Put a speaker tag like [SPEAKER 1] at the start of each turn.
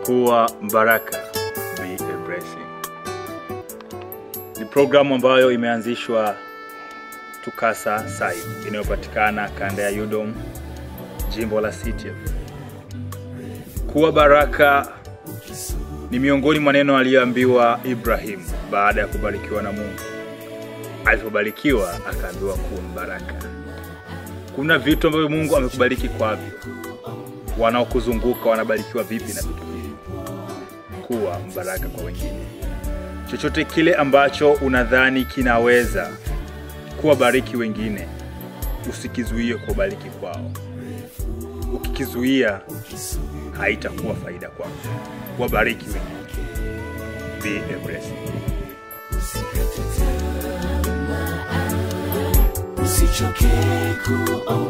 [SPEAKER 1] kuwa mbaraka be a blessing. Ni programu ambayo imeanzishwa Tukasa Site inayopatikana kanda ya Yudom, jimbo la CTF. Kuwa baraka ni miongoni mwa neno aliyoambiwa Ibrahim baada ya kubarikiwa na Mungu. Alipobarikiwa akaambiwa kuwa mbaraka. Kuna vitu ambavyo Mungu amekubariki kwavyo, wanaokuzunguka wanabarikiwa vipi na vitu hivi? Kuwa mbaraka kwa wengine. Chochote kile ambacho unadhani kinaweza kuwabariki wengine, usikizuie kuwabariki kwao. Ukikizuia haitakuwa faida kwako. Wabariki wengine. Be a blessing.
[SPEAKER 2] usichoke kuomba